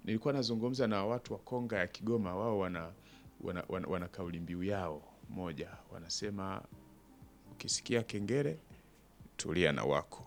nilikuwa nazungumza na watu wa Konga ya Kigoma, wao wana, wana, wana, wana kauli mbiu yao moja, wanasema ukisikia kengele tulia na wako.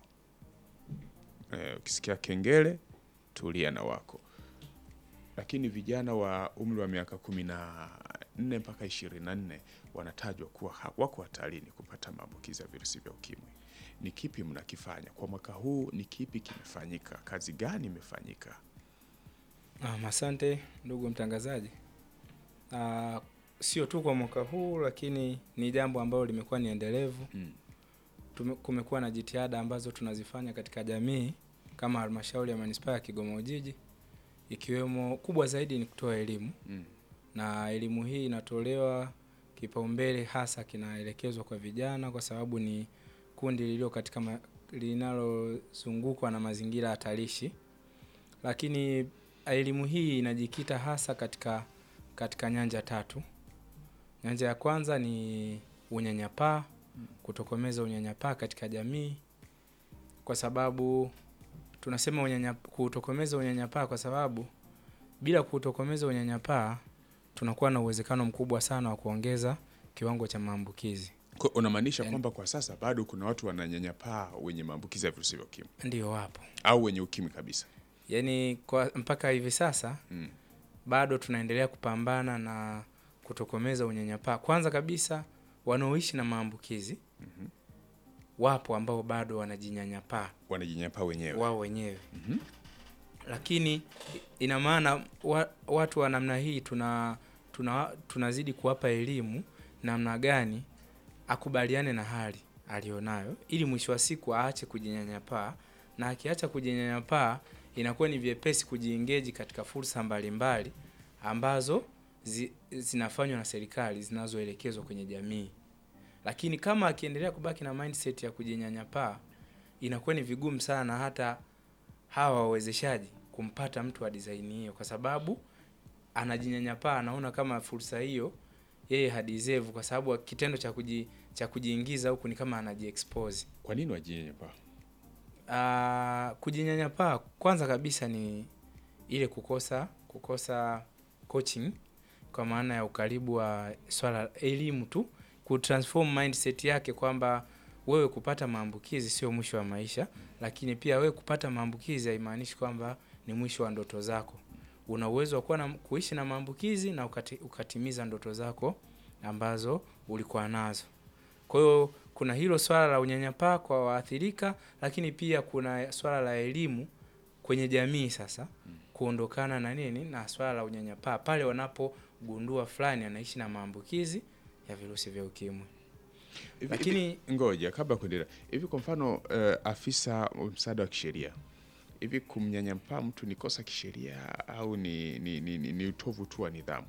Eh, ukisikia kengele tulia na wako. Lakini vijana wa umri wa miaka kumi na nne mpaka ishirini na nne wanatajwa kuwa ha- wako hatarini kupata maambukizi ya virusi vya ukimwi. Ni kipi mnakifanya kwa mwaka huu? Ni kipi kimefanyika? Kazi gani imefanyika? Um, asante ndugu mtangazaji. Uh, sio tu kwa mwaka huu lakini ni jambo ambalo limekuwa ni endelevu. Mm. Tume- Kumekuwa na jitihada ambazo tunazifanya katika jamii kama halmashauri ya manispaa ya Kigoma Ujiji, ikiwemo kubwa zaidi ni kutoa elimu Mm. na elimu hii inatolewa kipaumbele hasa kinaelekezwa kwa vijana kwa sababu ni kundi lililo katika ma, linalozungukwa na mazingira hatarishi, lakini elimu hii inajikita hasa katika katika nyanja tatu. Nyanja ya kwanza ni unyanyapaa, kutokomeza unyanyapaa katika jamii, kwa sababu tunasema unyanya, kutokomeza unyanyapaa kwa sababu bila kutokomeza unyanyapaa tunakuwa na uwezekano mkubwa sana wa kuongeza kiwango cha maambukizi. Kwa- Unamaanisha Yaani- kwamba kwa sasa bado kuna watu wananyanyapaa wenye maambukizi ya virusi vya ukimwi Ndio wapo, au wenye ukimwi kabisa? yaani kwa mpaka hivi sasa Mm. bado tunaendelea kupambana na kutokomeza unyanyapaa. Kwanza kabisa, wanaoishi na maambukizi wapo ambao bado wanajinyanyapaa Wanajinyanyapaa wenyewe. wao wenyewe Mhm. lakini ina maana wa, watu wa namna hii tuna, tuna tunazidi kuwapa elimu namna gani akubaliane na hali alionayo ili mwisho wa siku aache kujinyanyapaa, na akiacha kujinyanyapaa inakuwa ni vyepesi kujiengeji katika fursa mbalimbali ambazo zi, zinafanywa na serikali zinazoelekezwa kwenye jamii. Lakini kama akiendelea kubaki na mindset ya kujinyanyapaa, inakuwa ni vigumu sana hata hawa wawezeshaji kumpata mtu wa design hiyo, kwa sababu anajinyanyapaa, anaona kama fursa hiyo yeye hadeserve, kwa sababu kitendo cha kuji, cha kujiingiza huku ni kama anajiexpose. Kwa nini wajinyanyapaa? Ah, kujinyanyapaa kwanza kabisa ni ile kukosa kukosa coaching kwa maana ya ukaribu wa swala elimu tu, kutransform mindset yake kwamba wewe kupata maambukizi sio mwisho wa maisha, lakini pia wewe kupata maambukizi haimaanishi kwamba ni mwisho wa ndoto zako. Una uwezo wa kuwa na kuishi na maambukizi na ukati, ukatimiza ndoto zako ambazo ulikuwa nazo. Kwa hiyo kuna hilo swala la unyanyapaa kwa waathirika, lakini pia kuna swala la elimu kwenye jamii sasa kuondokana na nini na swala la unyanyapaa pale wanapogundua fulani anaishi na maambukizi ya virusi vya ukimwi. Hivi- Lakini hivi- ngoja kabla ya kuendelea hivi, kwa mfano eh, afisa wa msaada wa kisheria hivi, kumnyanyapaa mtu ni kosa kisheria au ni, ni, ni, ni, ni utovu tu wa nidhamu?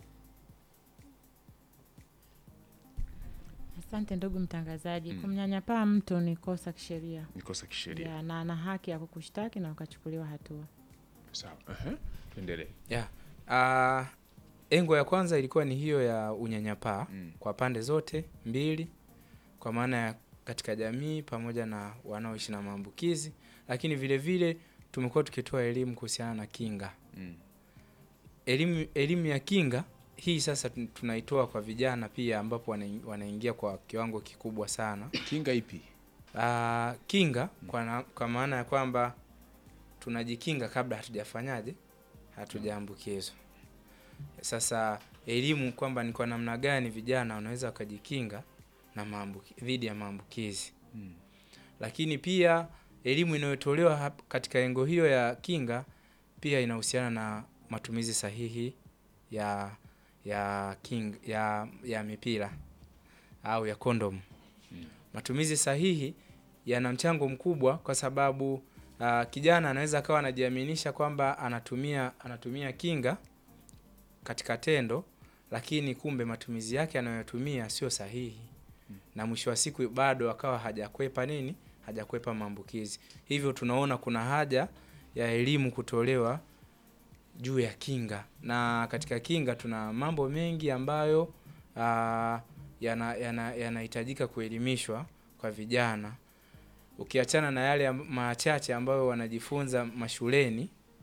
Asante ndugu mtangazaji. Mm. Kumnyanyapaa mtu ni kosa kisheria Ni kosa kisheria. ya, na ana haki ya kukushtaki na ukachukuliwa hatua. Sawa, ehe, tuendelee. ya ah, engo ya kwanza ilikuwa ni hiyo ya unyanyapaa Mm. kwa pande zote mbili, kwa maana ya katika jamii pamoja na wanaoishi na maambukizi, lakini vile vile tumekuwa tukitoa elimu kuhusiana na kinga. Mm. Elimu elimu ya kinga hii sasa tun- tunaitoa kwa vijana pia, ambapo wanain- wanaingia kwa kiwango kikubwa sana. Kinga ipi? Ah, kinga kwa, na, kwa maana ya kwamba tunajikinga kabla hatujafanyaje, hatujaambukizwa. Sasa elimu kwamba ni kwa namna gani vijana wanaweza wakajikinga na maambuki, dhidi ya maambukizi Mm. lakini pia elimu inayotolewa hap- katika engo hiyo ya kinga pia inahusiana na matumizi sahihi ya ya king, ya, ya mipira au ya kondom. Matumizi sahihi yana mchango mkubwa kwa sababu uh, kijana anaweza akawa anajiaminisha kwamba anatumia anatumia kinga katika tendo, lakini kumbe matumizi yake anayotumia sio sahihi na mwisho wa siku bado akawa hajakwepa nini, hajakwepa maambukizi. Hivyo tunaona kuna haja ya elimu kutolewa juu ya kinga, na katika kinga tuna mambo mengi ambayo ah, yana- yana- yanahitajika kuelimishwa kwa vijana, ukiachana na yale am- machache ambayo wanajifunza mashuleni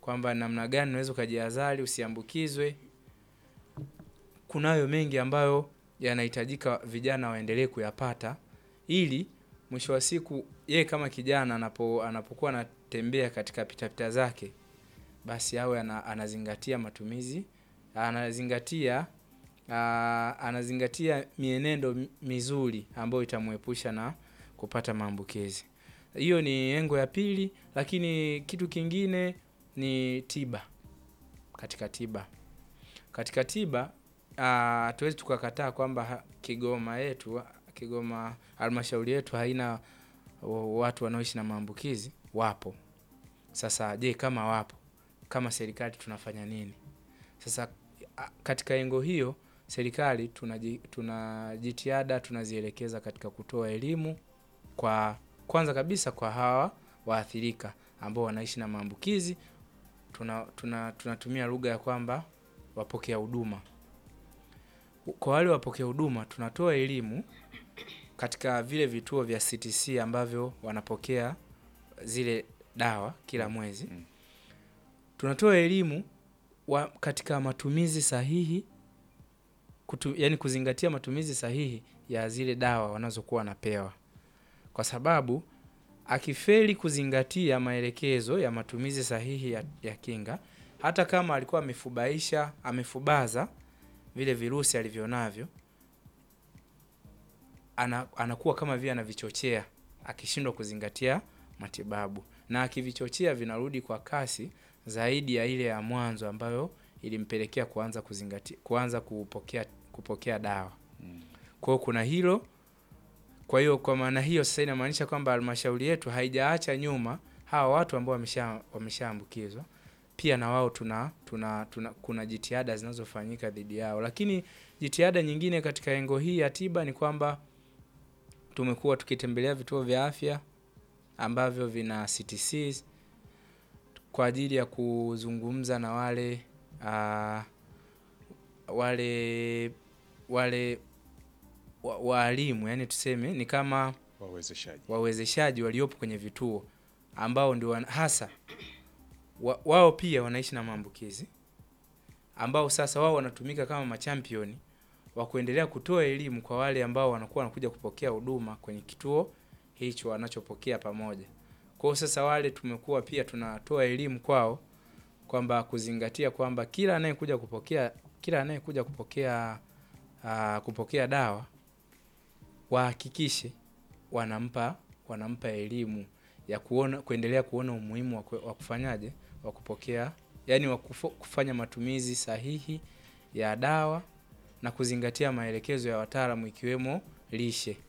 kwamba namna gani unaweza ukajihadhari usiambukizwe. Kunayo mengi ambayo yanahitajika vijana waendelee kuyapata ili mwisho wa siku yeye kama kijana anapo anapokuwa anatembea katika pitapita zake basi awe ana, anazingatia matumizi anazingatia aa, anazingatia mienendo mi- mizuri ambayo itamwepusha na kupata maambukizi. Hiyo ni engo ya pili, lakini kitu kingine ni tiba. Katika tiba, katika tiba ah, hatuwezi tukakataa kwamba ha- Kigoma yetu Kigoma halmashauri yetu haina wa- watu wanaoishi na maambukizi. Wapo. Sasa je, kama wapo, kama serikali tunafanya nini? Sasa a- katika engo hiyo serikali tunaji- tuna jitihada tunazielekeza katika kutoa elimu kwa kwanza kabisa kwa hawa waathirika ambao wanaishi na maambukizi tuna, tuna, tunatumia lugha ya kwamba wapokea huduma. Kwa wale wapokea huduma tunatoa elimu katika vile vituo vya CTC ambavyo wanapokea zile dawa kila mwezi. Mm. Tunatoa elimu wa, katika matumizi sahihi kutu, yani kuzingatia matumizi sahihi ya zile dawa wanazokuwa wanapewa, kwa sababu akifeli kuzingatia maelekezo ya matumizi sahihi ya, ya kinga, hata kama alikuwa amefubaisha amefubaza vile virusi alivyonavyo, ana, anakuwa kama vile anavichochea akishindwa kuzingatia matibabu, na akivichochea vinarudi kwa kasi zaidi ya ile ya mwanzo ambayo ilimpelekea kuanza kuzingatia kuanza kupokea kupokea dawa. Kwa hiyo kuna hilo. Kwa hiyo kwa maana hiyo sasa inamaanisha kwamba halmashauri yetu haijaacha nyuma hawa watu ambao wamesha wameshaambukizwa, pia na wao tuna, tuna, tuna kuna jitihada zinazofanyika dhidi yao, lakini jitihada nyingine katika engo hii ya tiba ni kwamba tumekuwa tukitembelea vituo vya afya ambavyo vina CTCs kwa ajili ya kuzungumza na wale uh, wale wale wa- waalimu yani tuseme ni kama wawezeshaji wawezeshaji waliopo kwenye vituo ambao ndio wana- hasa wa, wao pia wanaishi na maambukizi ambao sasa wao wanatumika kama machampioni wa kuendelea kutoa elimu kwa wale ambao wanakuwa wanakuja kupokea huduma kwenye kituo hicho wanachopokea pamoja. Kwa hiyo sasa wale tumekuwa pia tunatoa elimu kwao kwamba kuzingatia kwamba kila anayekuja kupokea kila anayekuja kupokea uh, kupokea dawa wahakikishe wanampa wanampa elimu ya kuona kuendelea kuona umuhimu wa, ku- wa kufanyaje wa kupokea yani wa kufo- kufanya matumizi sahihi ya dawa na kuzingatia maelekezo ya wataalamu ikiwemo lishe.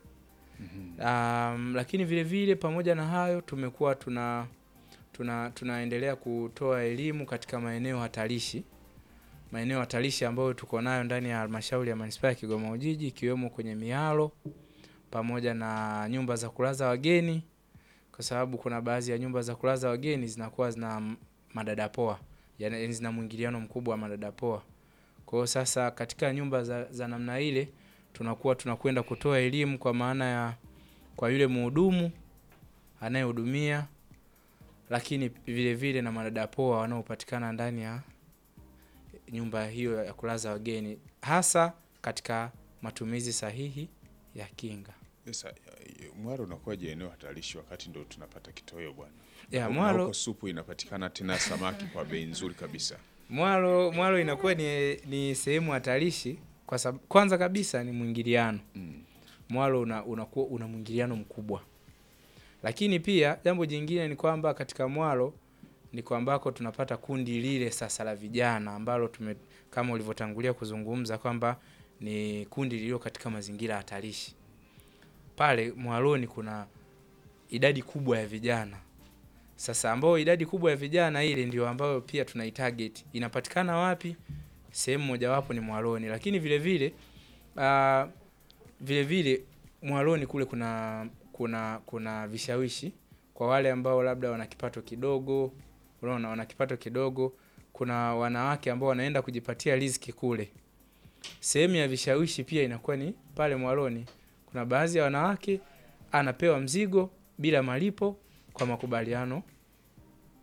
Um, lakini vile vile pamoja na hayo tumekuwa tuna, tuna tunaendelea kutoa elimu katika maeneo hatarishi maeneo hatarishi ambayo tuko nayo ndani ya halmashauri ya manispaa ya Kigoma Ujiji ikiwemo kwenye mialo pamoja na nyumba za kulaza wageni, kwa sababu kuna baadhi ya nyumba za kulaza wageni zinakuwa zina m- madadapoa, yaani zina mwingiliano mkubwa wa madadapoa. Kwa hiyo sasa katika nyumba za, za namna ile tunakuwa tunakwenda kutoa elimu kwa maana ya kwa yule mhudumu anayehudumia, lakini vile vile na madadapoa wanaopatikana ndani ya nyumba hiyo ya kulaza wageni, hasa katika matumizi sahihi ya kinga. Sasa eh, Mwaro unakuwaje eneo hatarishi wakati ndo tunapata kitoweo bwana? Ya, Na Mwaro- huko supu inapatikana tena samaki kwa bei nzuri kabisa. Mwalo Mwalo inakuwa ni, ni sehemu hatarishi kwa sababu kwanza kabisa ni mwingiliano. Mm. Mwalo una, unakuwa una mwingiliano mkubwa, lakini pia jambo jingine ni kwamba katika Mwalo ni kwambako tunapata kundi lile sasa la vijana ambalo tume, kama ulivyotangulia kuzungumza kwamba ni kundi lililo katika mazingira hatarishi. Pale Mwaloni kuna idadi kubwa ya vijana sasa, ambao idadi kubwa ya vijana ile ndio ambayo pia tunaitarget. Inapatikana wapi? Sehemu mojawapo ni Mwaloni, lakini vile vile uh, vile vile Mwaloni kule kuna kuna kuna vishawishi kwa wale ambao labda wana kipato kidogo, unaona, wana kipato kidogo. Kuna wanawake ambao wanaenda kujipatia riziki kule. Sehemu ya vishawishi pia inakuwa ni pale Mwaloni. Kuna baadhi ya wanawake anapewa mzigo bila malipo kwa makubaliano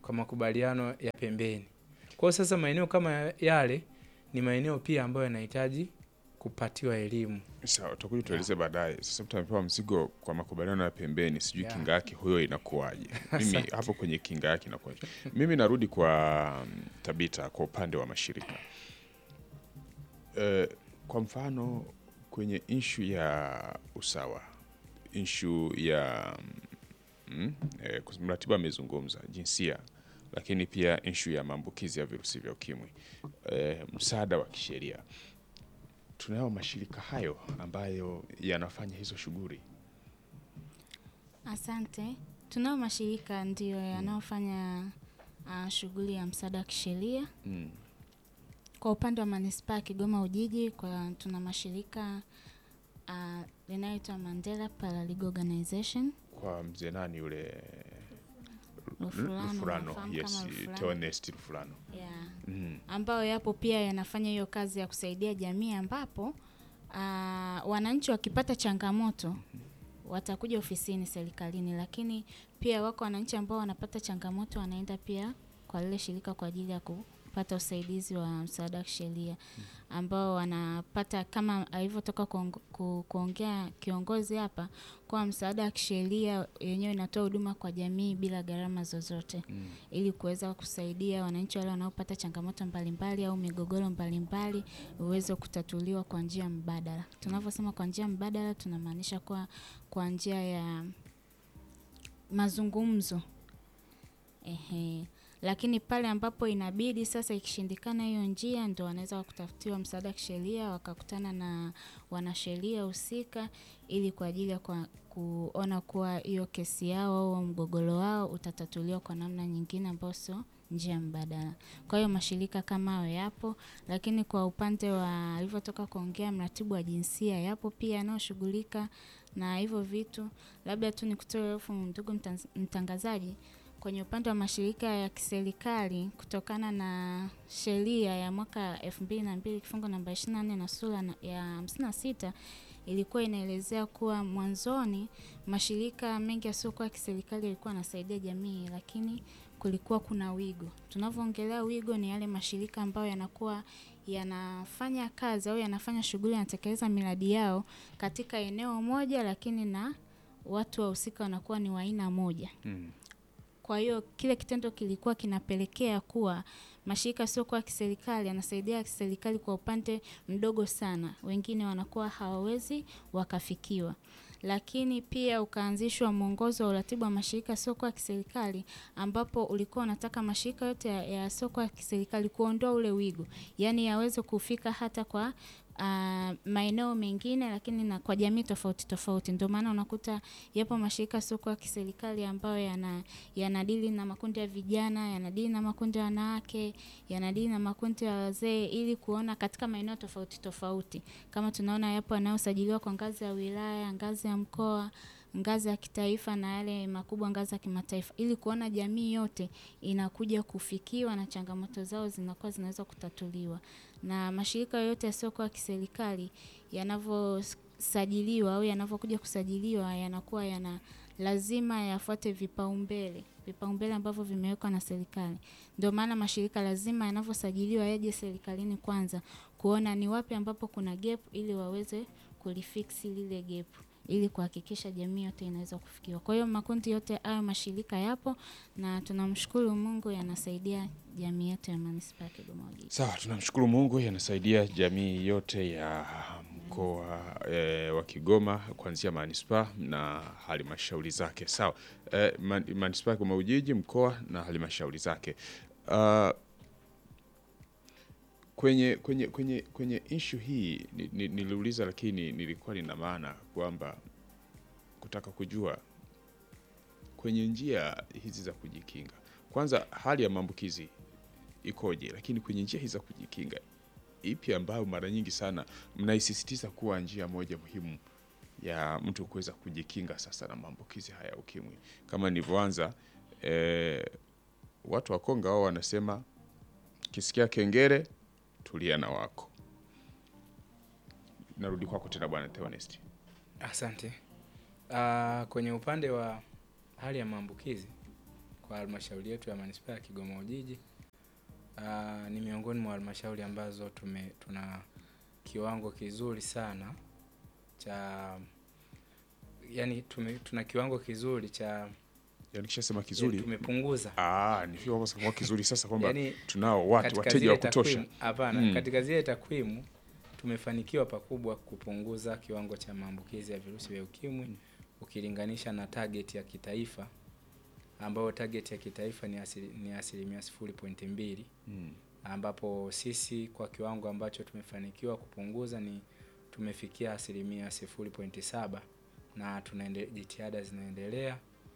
kwa makubaliano ya pembeni. Kwa hiyo sasa maeneo kama yale ni maeneo pia ambayo yanahitaji kupatiwa elimu. Sawa, utakuja tueleze baadaye. Sasa mtu amepewa mzigo kwa makubaliano ya pembeni, sijui Yeah. kinga yake huyo inakuwaje? Mimi Asante. hapo kwenye kinga yake inakuwaje? Mimi narudi kwa mm, Tabita, kwa upande wa mashirika Eh, kwa mfano kwenye inshu ya usawa, inshu ya mm, eh, mratibu amezungumza jinsia, lakini pia inshu ya maambukizi ya virusi vya ukimwi, eh, msaada wa kisheria tunayo mashirika hayo ambayo yanafanya hizo shughuli. Asante. Tunao mashirika ndiyo yanayofanya uh, shughuli ya msaada wa kisheria. Mm. Kwa upande wa manispaa ya Kigoma Ujiji, kwa tuna mashirika uh, linayoitwa Mandela Paralegal Organization. Kwa mzee nani yule Rufulano, Rufulano, unafahamu yes, kama Rufulano? Theonest Rufulano. Yeah. Mm. ambayo yapo pia yanafanya hiyo kazi ya kusaidia jamii ambapo uh, wananchi wakipata changamoto watakuja ofisini serikalini, lakini pia wako wananchi ambao wanapata changamoto wanaenda pia kwa lile shirika kwa ajili ya kupata usaidizi wa msaada wa kisheria ambao wanapata kama alivyotoka kuong- ku- kuongea kiongozi hapa, kwa msaada wa kisheria yenyewe inatoa huduma kwa jamii bila gharama zozote Mm. ili kuweza kusaidia wananchi wale wanaopata changamoto mbalimbali au migogoro mbalimbali uweze kutatuliwa kwa njia mbadala. Tunavyosema kwa njia mbadala, tunamaanisha kwa kwa njia ya mazungumzo. Ehe. Lakini pale ambapo inabidi sasa, ikishindikana hiyo njia, ndo wanaweza wakutafutiwa msaada wa kisheria, wakakutana na wanasheria husika, ili kwa ajili ya kwa, kuona kuwa hiyo kesi yao au mgogoro wao utatatuliwa kwa namna nyingine ambayo sio njia mbadala. Kwa hiyo mashirika kama hayo yapo, lakini kwa upande wa alivyotoka kuongea mratibu wa jinsia, yapo pia yanayoshughulika na hivyo vitu. Labda tu nikutoe hofu, ndugu mtanz- mtangazaji, kwenye upande wa mashirika ya kiserikali kutokana na sheria ya mwaka elfu mbili na mbili kifungu namba ishirini na nne na sura na- ya hamsini na sita ilikuwa inaelezea kuwa mwanzoni mashirika mengi yasiyokuwa ya kiserikali yalikuwa yanasaidia jamii, lakini kulikuwa kuna wigo. Tunavyoongelea wigo, ni yale mashirika ambayo yanakuwa yanafanya kazi au yanafanya shughuli, yanatekeleza miradi yao katika eneo moja, lakini na watu wahusika wanakuwa ni wa aina moja. Mm. Kwa hiyo kile kitendo kilikuwa kinapelekea kuwa mashirika siokuwa ya kiserikali yanasaidia ya kiserikali kwa upande mdogo sana, wengine wanakuwa hawawezi wakafikiwa. Lakini pia ukaanzishwa mwongozo wa uratibu wa mashirika siokuwa ya kiserikali ambapo ulikuwa unataka mashirika yote ya- yasiokuwa ya kiserikali kuondoa ule wigo, yaani yaweze kufika hata kwa uh, maeneo mengine, lakini na kwa jamii tofauti tofauti. Ndio maana unakuta yapo mashirika yasiokuwa ya kiserikali ambayo yana yanadili na makundi ya vijana, yanadili na makundi ya wanawake, yanadili na makundi ya wazee, ili kuona katika maeneo tofauti tofauti, kama tunaona yapo yanayosajiliwa kwa ngazi ya wilaya, ngazi ya mkoa, ngazi ya kitaifa na yale makubwa ngazi ya kimataifa, ili kuona jamii yote inakuja kufikiwa na changamoto zao zinakuwa zinaweza kutatuliwa. Na mashirika yoyote yasiyokuwa ya kiserikali yanavyosajiliwa au yanavyokuja kusajiliwa yanakuwa yana lazima yafuate vipaumbele vipaumbele ambavyo vimewekwa na serikali. Ndio maana mashirika lazima yanavyosajiliwa yaje serikalini kwanza kuona ni wapi ambapo kuna gap ili waweze kulifiksi lile gap ili kuhakikisha jamii yote inaweza kufikiwa. Kwa hiyo makundi yote hayo mashirika yapo na tunamshukuru Mungu yanasaidia jamii yetu ya manispaa ya Kigoma Ujiji. Sawa, tunamshukuru Mungu yanasaidia jamii yote ya mkoa e, wa Kigoma kuanzia manispaa na halmashauri zake. Sawa, e, man, manispaa ya Kigoma Ujiji, mkoa na halmashauri zake. Uh, kwenye kwenye kwenye kwenye issue hii ni- ni- niliuliza, lakini nilikuwa nina maana kwamba kutaka kujua kwenye njia hizi za kujikinga, kwanza hali ya maambukizi ikoje, lakini kwenye njia hizi za kujikinga ipi ambayo mara nyingi sana mnaisisitiza kuwa njia moja muhimu ya mtu kuweza kujikinga sasa na maambukizi haya ya ukimwi? Kama nilivyoanza eh, watu wa Konga wao wanasema kisikia kengele tulia na wako. Narudi kwako tena bwana Theonest. Asante. Uh, kwenye upande wa hali ya maambukizi kwa halmashauri yetu ya manispaa ya Kigoma Ujiji. Ah, ni miongoni mwa halmashauri ambazo tume tuna kiwango kizuri sana cha yani tume, tuna kiwango kizuri cha Yaani kishasema ya, kizuri. tumepunguza Ah, ni kwamba sasa kizuri sasa kwamba yani tunao watu katika wateja zile wa kutosha. takwimu- Hapana, Mm. katika zile takwimu tumefanikiwa pakubwa kupunguza kiwango cha maambukizi ya virusi vya ukimwi ukilinganisha na target ya kitaifa ambayo target ya kitaifa ni asili, ni asilimia sifuri pointi mbili Mm. ambapo sisi kwa kiwango ambacho tumefanikiwa kupunguza ni tumefikia asilimia sifuri pointi saba na tunaende, jitihada zinaendelea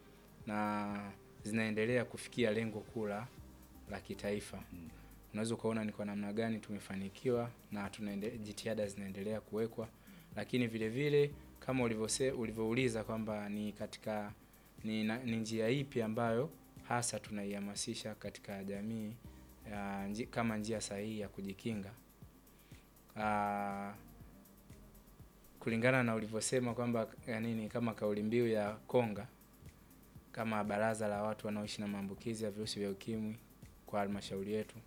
na zinaendelea kufikia lengo kuu la la kitaifa. Unaweza ukaona ni kwa namna gani tumefanikiwa na tunaende, jitihada zinaendelea kuwekwa, lakini vile vile kama ulivyose ulivyouliza kwamba ni katika ni, na- ni njia ipi ambayo hasa tunaihamasisha katika jamii ya, nji, kama njia sahihi ya kujikinga. Aa, kulingana na ulivyosema kwamba ya nini kama kauli mbiu ya Konga kama baraza la watu wanaoishi na maambukizi ya virusi vya ukimwi kwa halmashauri yetu.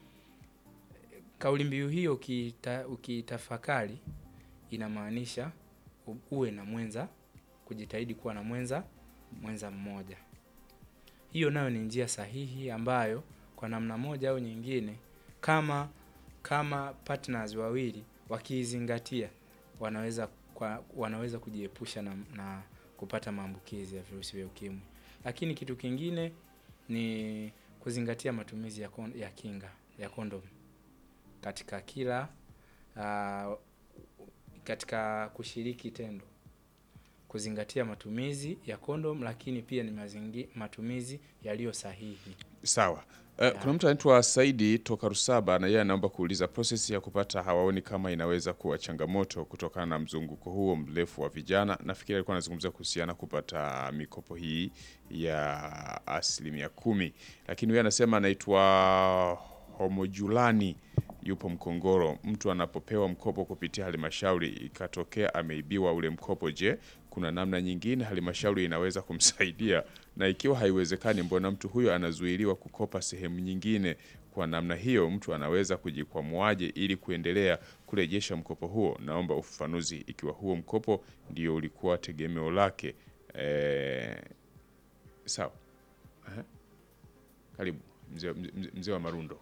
Kauli mbiu hiyo ukiita, ukiitafakari inamaanisha u- uwe na mwenza, kujitahidi kuwa na mwenza mwenza mmoja. Hiyo nayo ni njia sahihi ambayo kwa namna moja au nyingine, kama kama partners wawili wakiizingatia, wanaweza kwa, wanaweza kujiepusha na, na kupata maambukizi ya virusi vya ukimwi. Lakini kitu kingine ni kuzingatia matumizi ya, kon, ya kinga ya kondom katika kila uh, katika kushiriki tendo, kuzingatia matumizi ya kondom, lakini pia ni mazingi, matumizi yaliyo sahihi. Sawa. Uh, kuna mtu anaitwa Saidi toka Rusaba na yeye anaomba kuuliza process ya kupata hawaoni kama inaweza kuwa changamoto kutokana na mzunguko huo mrefu wa vijana. Nafikiri alikuwa anazungumzia kuhusiana kupata mikopo hii ya asilimia kumi, lakini yeye anasema anaitwa Homojulani yupo Mkongoro. Mtu anapopewa mkopo kupitia halmashauri ikatokea ameibiwa ule mkopo, je, kuna namna nyingine halmashauri inaweza kumsaidia? Na ikiwa haiwezekani, mbona mtu huyo anazuiliwa kukopa sehemu nyingine? Kwa namna hiyo, mtu anaweza kujikwamuaje ili kuendelea kurejesha mkopo huo? Naomba ufafanuzi ikiwa huo mkopo ndio ulikuwa tegemeo lake. Eh, sawa. Aha. Karibu mzee mzee- mzee wa Marundo.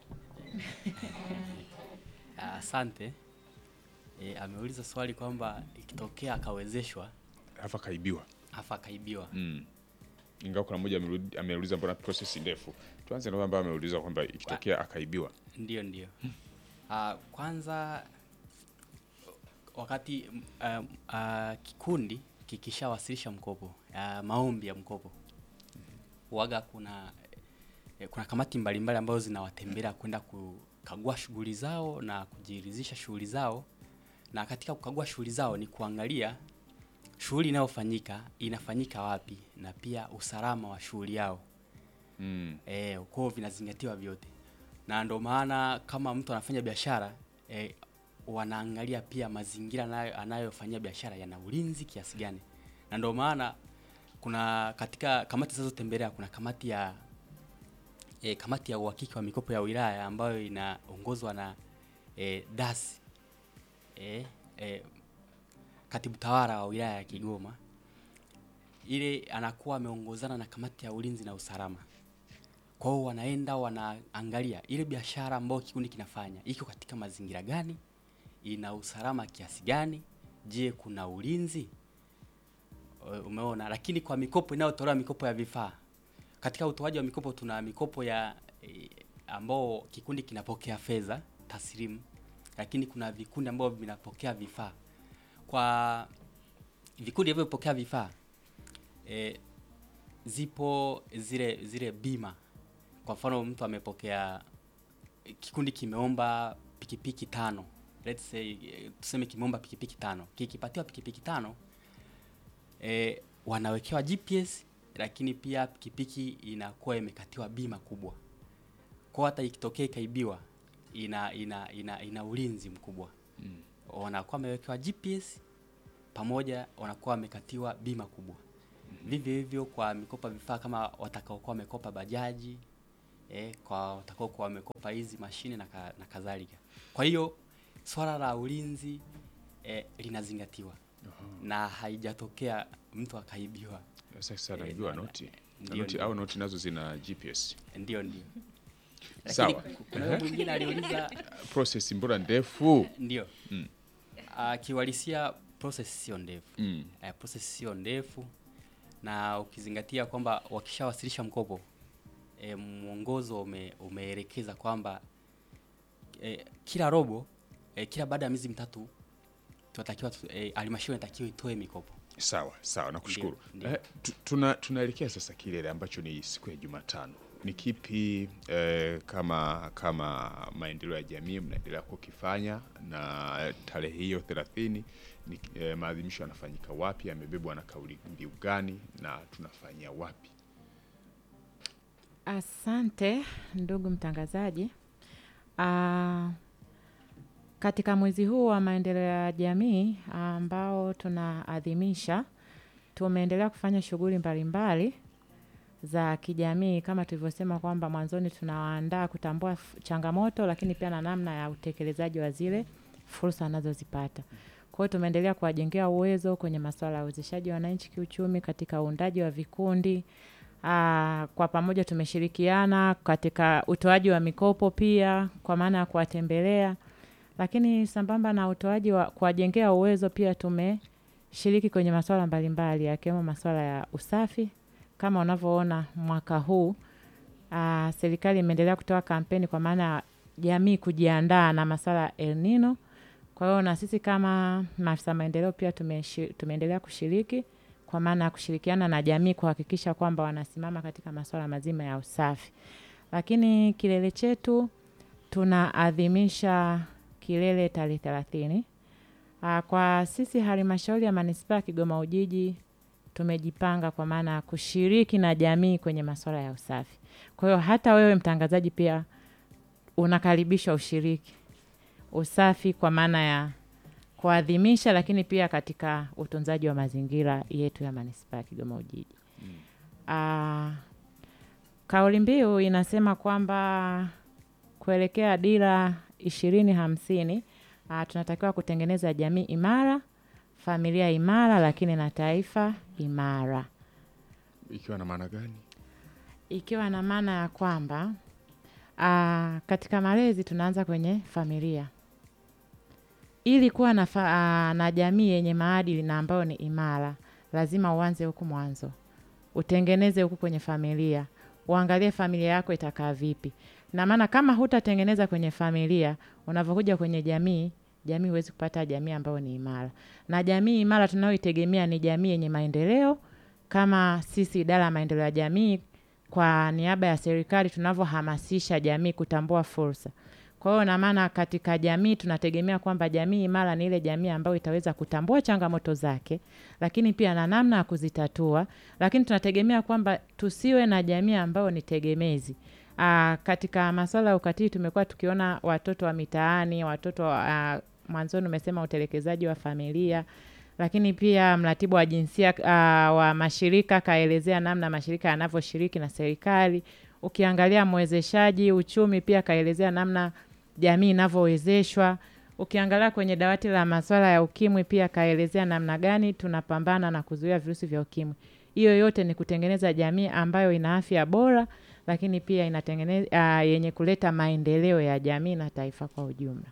Asante. E, ameuliza swali kwamba ikitokea akawezeshwa Hapa kaibiwa. afa akaibiwa. Mm. Ingawa kuna mmoja amerudi- ameuliza mbona process ndefu. Tuanze na kwamba ameuliza kwamba ikitokea akaibiwa. Ndio, ndio. Ah, kwanza wakati mm, ah, ah, kikundi kikishawasilisha mkopo ah, maombi ya mkopo waga kuna eh, kuna kamati mbalimbali ambazo zinawatembelea kwenda kukagua shughuli zao na kujiridhisha shughuli zao, na katika kukagua shughuli zao ni kuangalia shughuli inayofanyika inafanyika wapi na pia usalama wa shughuli yao. Mm. Eh, kwao vinazingatiwa vyote, na ndo maana kama mtu anafanya biashara eh, wanaangalia pia mazingira anayo anayofanyia biashara yana ulinzi kiasi gani, na ndo maana kuna katika kamati zinazotembelea kuna kamati ya eh, kamati ya uhakiki wa mikopo ya wilaya ambayo inaongozwa na eh, dasi eh, eh, katibu tawala wa wilaya ya Kigoma ile anakuwa ameongozana na kamati ya ulinzi na usalama. Kwa hiyo wanaenda wanaangalia ile biashara ambayo kikundi kinafanya iko katika mazingira gani, ina usalama kiasi gani, je, kuna ulinzi? E, Umeona. Lakini kwa mikopo inayotolewa mikopo ya vifaa, katika utoaji wa mikopo tuna mikopo ya e, ambao kikundi kinapokea fedha taslimu, lakini kuna vikundi ambavyo vinapokea vifaa. Kwa vikundi vinavyopokea vifaa e, zipo zile zile bima. Kwa mfano mtu amepokea, kikundi kimeomba pikipiki tano, let's say eh, tuseme kimeomba pikipiki tano, kikipatiwa pikipiki tano e, wanawekewa GPS, lakini pia pikipiki inakuwa imekatiwa bima kubwa, kwa hata ikitokea ikaibiwa ina ina ina, ina ulinzi mkubwa Mm. wanakuwa wamewekewa GPS pamoja wanakuwa wamekatiwa bima kubwa. Vivyo hivyo kwa mikopa vifaa kama watakaokuwa wamekopa bajaji eh, kwa watakaokuwa wamekopa hizi mashine na, ka, na kadhalika. Kwa hiyo swala la ulinzi eh, linazingatiwa na haijatokea mtu akaibiwa. Sasa Eh, naibiwa na- noti. Na ndio, noti ndio. au noti nazo zina GPS. Ndio, ndio. Sawa. Lakini kuna yule mwingine aliuliza Process mbona ndefu? ndio. Mm. Ah, kiuhalisia process sio ndefu. Mm. Eh, process sio ndefu na ukizingatia kwamba wakishawasilisha mkopo eh, mwongozo ume, umeelekeza kwamba eh, kila robo eh, kila baada ya miezi mitatu tunatakiwa tu- eh, halmashauri inatakiwa itoe mikopo. Sawa, sawa, nakushukuru. Ndio, Eh, tu- tuna tunaelekea sasa kilele ambacho ni siku ya Jumatano. Ni kipi eh, kama kama maendeleo ya jamii mnaendelea kukifanya na tarehe hiyo 30 ni eh, maadhimisho yanafanyika wapi, yamebebwa na kauli mbiu gani na tunafanyia wapi? Asante ndugu mtangazaji. Ah, katika mwezi huu wa maendeleo ya jamii ambao tunaadhimisha, tumeendelea kufanya shughuli mbalimbali za kijamii kama tulivyosema kwamba mwanzoni tunawaandaa kutambua f- changamoto, lakini pia na namna ya utekelezaji wa zile fursa wanazozipata. Kwa hiyo tumeendelea kuwajengea uwezo kwenye masuala ya uwezeshaji wa wananchi kiuchumi, katika uundaji wa vikundi Aa, kwa pamoja tumeshirikiana katika utoaji wa mikopo pia kwa maana ya kuwatembelea, lakini sambamba na utoaji wa kuwajengea uwezo pia tumeshiriki kwenye masuala mbalimbali yakiwemo masuala ya usafi. Kama unavyoona mwaka huu aa, serikali imeendelea kutoa kampeni kwa maana ya jamii kujiandaa na masuala ya El Nino. Kwa hiyo na sisi kama maafisa maendeleo pia tumeshi, tumeendelea kushiriki kwa maana ya kushirikiana na jamii kuhakikisha kwamba wanasimama katika masuala mazima ya usafi. Lakini kilele chetu tunaadhimisha kilele tarehe thelathini. Ah, Kwa sisi halmashauri ya manispaa ya Kigoma Ujiji tumejipanga kwa maana ya kushiriki na jamii kwenye masuala ya usafi. Kwa hiyo hata wewe mtangazaji pia unakaribishwa ushiriki usafi kwa maana ya kuadhimisha, lakini pia katika utunzaji wa mazingira yetu ya manispaa ya Kigoma Ujiji. Ah, kauli mbiu inasema kwamba kuelekea dira ishirini hamsini ah, tunatakiwa kutengeneza jamii imara, familia imara, lakini na taifa imara, Ikiwa na maana gani? ikiwa na maana ya kwamba ah, katika malezi tunaanza kwenye familia ili kuwa na, fa, ah, na jamii yenye maadili na ambayo ni imara, lazima uanze huku mwanzo, utengeneze huku kwenye familia, uangalie familia yako itakaa vipi. Na maana kama hutatengeneza kwenye familia, unavyokuja kwenye jamii, jamii huwezi kupata jamii ambayo ni imara. Na jamii imara tunayoitegemea ni jamii yenye maendeleo, kama sisi idara ya maendeleo ya jamii kwa niaba ya serikali tunavyohamasisha jamii kutambua fursa. Kwa hiyo na maana katika jamii tunategemea kwamba jamii imara ni ile jamii ambayo itaweza kutambua changamoto zake, lakini pia na namna ya kuzitatua, lakini tunategemea kwamba tusiwe na jamii ambayo ni tegemezi. Aa, katika masuala ya ukatili tumekuwa tukiona watoto wa mitaani, watoto wa mwanzoni umesema utelekezaji wa familia, lakini pia mratibu wa jinsia uh, wa mashirika kaelezea namna mashirika yanavyoshiriki na serikali. Ukiangalia mwezeshaji uchumi pia kaelezea namna jamii inavyowezeshwa. Ukiangalia kwenye dawati la masuala ya ukimwi pia kaelezea namna gani tunapambana na kuzuia virusi vya ukimwi. Hiyo yote ni kutengeneza jamii ambayo ina afya bora, lakini pia inatengeneza uh, yenye kuleta maendeleo ya jamii na taifa kwa ujumla.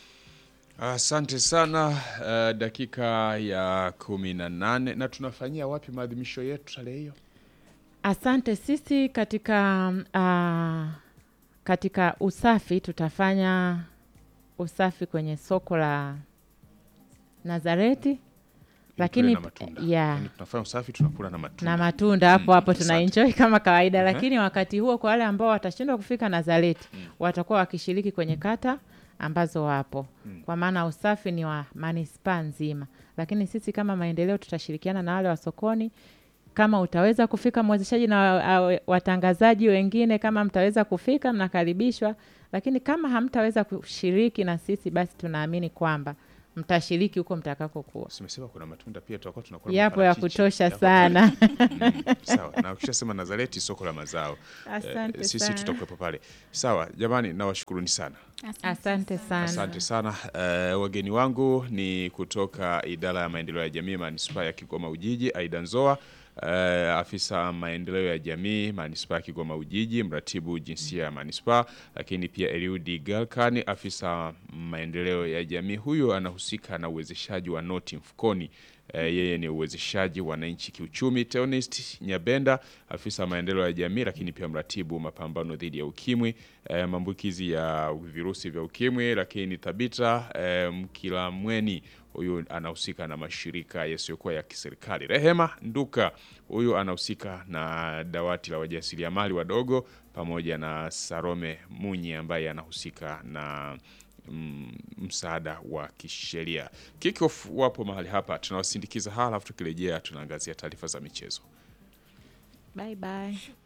Asante sana. Uh, dakika ya kumi na nane na tunafanyia wapi maadhimisho yetu tarehe hiyo? Asante. Sisi katika uh, katika usafi tutafanya usafi kwenye soko la Nazareti, lakini na matunda. yeah, Yaani tunafanya usafi tunakula na matunda. na matunda hapo Mm, hapo asante. tunaenjoy kama kawaida, Mhm. lakini wakati huo kwa wale ambao watashindwa kufika Nazareti watakuwa wakishiriki kwenye kata ambazo wapo, kwa maana usafi ni wa manispaa nzima, lakini sisi kama maendeleo tutashirikiana na wale wa sokoni. Kama utaweza kufika mwezeshaji na wa- wa- watangazaji wengine, kama mtaweza kufika, mnakaribishwa, lakini kama hamtaweza kushiriki na sisi, basi tunaamini kwamba mtashiriki huko mtakakokuwa. Simesema kuna matunda pia tutakuwa tunakula Yapo ya maparachichi. kutosha Yapo sana. Mm, sawa na ukishasema Nazareti soko la mazao Asante sisi sana. tutakuwepo pale. Sawa jamani, nawashukuruni sana. Asante sana. Asante sana. Eh, wageni wangu ni kutoka idara ya maendeleo ya jamii manispaa ya Kigoma Ujiji, Aida Nzoa, eh, afisa maendeleo ya jamii manispaa ya Kigoma Ujiji, mratibu jinsia ya manispaa, lakini pia Eliudi Galkani, afisa maendeleo ya jamii. Huyo anahusika na uwezeshaji wa noti mfukoni. Eh, yeye ni uwezeshaji wananchi kiuchumi. Theonest Nyabenda, afisa maendeleo ya jamii, lakini pia mratibu mapambano dhidi ya ukimwi, eh, maambukizi ya virusi vya ukimwi. Lakini Tabita eh, Mkilamweni, huyu anahusika na mashirika yasiyokuwa ya kiserikali. Rehema Nduka, huyu anahusika na dawati la wajasiriamali wadogo, pamoja na Sarome Munyi ambaye anahusika na mm, msaada wa kisheria. Kickoff wapo mahali hapa, tunawasindikiza hala, alafu tukirejea tunaangazia taarifa za michezo. Bye bye.